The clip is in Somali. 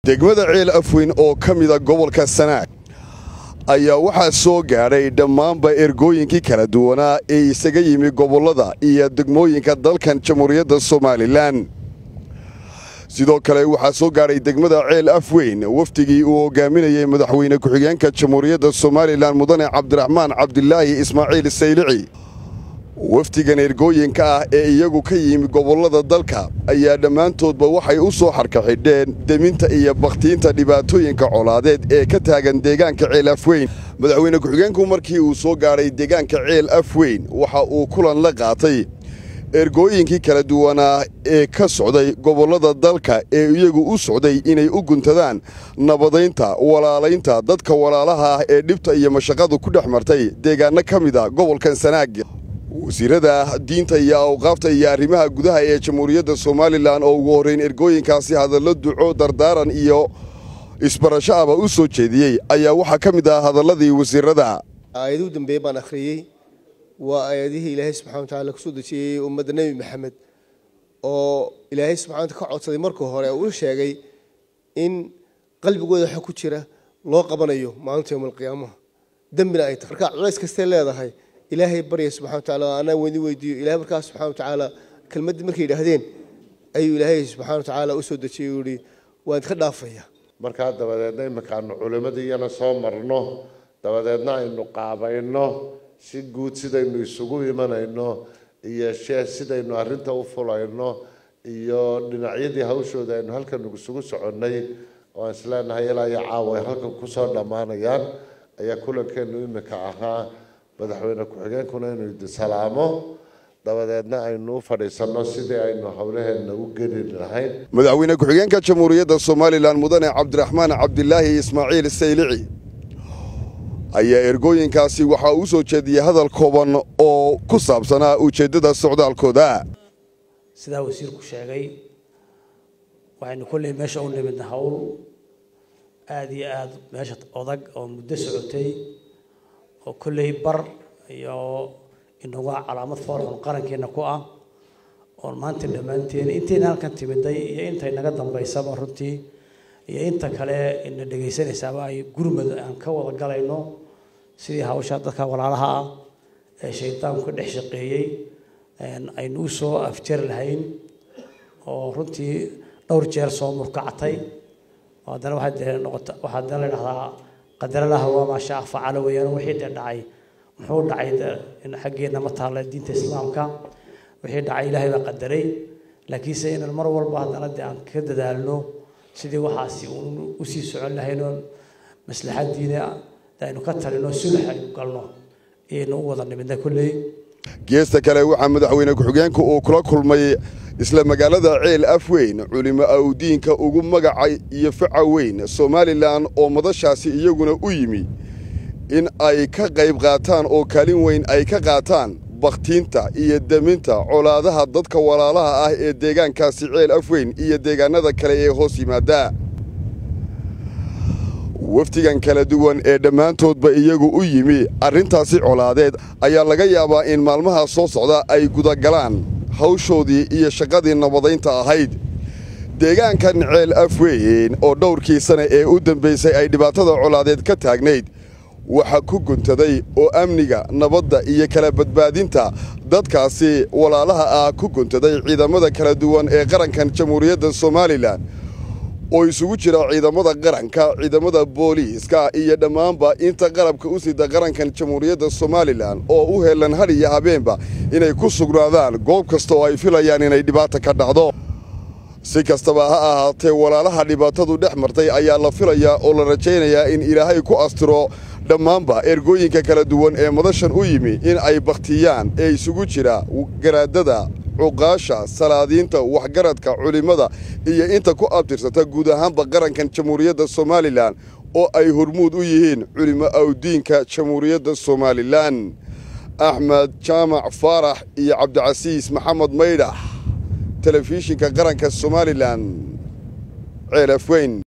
degmada ceel afweyn oo ka mida gobolka sanaag ayaa waxaa soo gaadhay dhammaanba ergooyinkii kala duwanaa ee isaga yimi gobollada iyo degmooyinka dalkan jamhuuriyadda somalilan sidoo kale waxaa soo gaadhay degmada ceel afweyn wafdigii uu hogaaminayey madaxweyne ku-xigeenka jamhuuriyadda somalilan mudane cabdiraxmaan cabdilaahi ismaaciil saylici wafdigan ergooyinka ah ee iyagu ka yimi gobollada dalka ayaa dhammaantoodba waxay u soo xarkaxidheen deminta iyo bakhtiinta dhibaatooyinka colaadeed ee ka taagan deegaanka ceel afweyn madaxweyne ku-xigeenku markii uu soo gaadhay deegaanka ceel afweyn waxa uu kulan la qaatay ergooyinkii kala duwanaa ee ka socday gobollada dalka ee iyagu u socday inay u guntadaan nabadaynta walaalaynta dadka walaalaha ah ee dhibta iyo mashaqadu ku dhex martay deegaanno ka mid a gobolkan sanaag wasiirada diinta iyo awqaafta iyo arrimaha gudaha ee jamhuuriyadda somalilan oo ugu horrayn ergooyinkaasi hadallo duco dardaaran iyo isbarasho aba u soo jeediyey ayaa waxaa ka mid ah hadalladii wasiirada aayaduu dambeeye baan akhriyey waa aayadihii ilaahay subxana wa tacala kusoo dejiyey ummadda nebi maxamed oo ilaahay subxana ka codsaday marka hore uu sheegay in qalbigooda waxa ku jira loo qabanayo maalinta yowma alqiyaamaha dembina ay tahay marka culays kastay leedahay ilaahay barya subxana wa tacaala anaa weydi weydiiyo ilahay markaas subxana wa tacaala kelmaddii markay yidhaahdeen ayuu ilaahay subxana wa tacaala usoo dejiyey uu yihi waan idka dhaafaya markaa dabadeedna iminkaanu culimadiiyana soo marno dabadeedna aynu qaabayno si guud sidaynu isugu imanayno iyo shee sidaynu arrinta u fulayno iyo dhinacyadii hawshooda aynu halkan isugu soconnay oo aan isleenahay ilaa iyo caawa ay halkan kusoo dhammaanayaan ayaa kulankeenu iminka ahaa madaxweyne ku-xigeenkuna inuu idi salaamo dabadeedna aynu u fadhiisanno sidii aynu howlaheenna u geli lahayn madaxweyne ku-xigeenka jamhuuriyadda somalilan mudane cabdiraxmaan cabdilaahi ismaaciil saylici ayaa ergooyinkaasi waxaa uu soo jeediyey hadal kooban oo ku saabsanaa ujeeddada socdaalkooda sidaa wasiirku sheegay waxaynu kolley meesha u nimidna howl aada iyo aada meesha odag oo muddo socotay oo kolley bar iyo inaga calaamad foorxun qarankeena ku ah oon maanta dhammaanteen intayna halkan timiday iyo intay naga dambaysaba runtii iyo inta kale ina dhegaysanaysaaba ay gurmad aan ka wada galayno sidii hawsha dadka walaalaha ah ee shaydaanku ka dhex shaqeeyey aynu u soo afjari lahayn oo runtii dhowr jeer soo murkacatay haddana waxaa dee noqota waxaa haddana la dhahdaa qadaralaha waa maasha facala weeyaan wixii dee dhacay muxuu dhacay xaggeena ma taalla diinta islaamka wixii dhacay ilaahay baa qadaray laakiinse inaan mar walba haddana dee aan ka dadaalno sidii waxaasi uun usii socon lahayn oon maslaxadiina aynu ka talino sulax aynu galno ayaynu u wada nimidna kolley geesta kale waxaa madaxweyne ku-xigeenku uu kula kulmay isla magaalada ceel afweyn culimo awdiinka ugu magacay iyo faca weyn somalilan oo madashaasi iyaguna u yimi in ay ka qayb qaataan oo kaalin weyn ay ka qaataan bakhtiinta iyo deminta colaadaha dadka walaalaha ah ee deegaankaasi ceel afweyn iyo deegaanada kale ee hoos yimaada wafdigan kala duwan ee dhammaantoodba iyagu u yimi arrintaasi colaadeed ayaa laga yaabaa in maalmaha soo socda ay gudagalaan hawshoodii iyo shaqadii nabadaynta ahayd deegaankan ceel afweyn oo dhowrkii sane ee u dambaysay ay dhibaatada colaadeed ka taagnayd waxa ku guntaday oo amniga nabadda iyo kala badbaadinta dadkaasi walaalaha ah ku guntaday ciidamada kala duwan ee qarankan jamhuuriyadda somalilan oo isugu jira ciidamada qaranka ciidamada booliiska iyo dhammaanba inta qalabka u sida qarankan jamhuuriyadda somalilan oo u helan had iyo habeenba inay ku sugnaadaan goob kasta oo ay filayaan inay dhibaata ka dhacdo si kastaba ha ahaatee walaalaha dhibaatadu dhex martay ayaa la filayaa oo la rajaynayaa in ilaahay ku astiro dhammaanba ergooyinka kala duwan ee madashan u yimi in ay bakhtiyaan ee isugu jira garaadada cuqaasha salaadiinta waxgaradka culimmada iyo inta ku abtirsata guud ahaanba qarankan jamhuuriyadda somalilan oo ay hormuud u yihiin culimo awdiinka jamhuuriyadda somalilan axmed jaamac faarax iyo cabdicasiis maxamed maydhax telefishinka qaranka somalilan ceel afweyn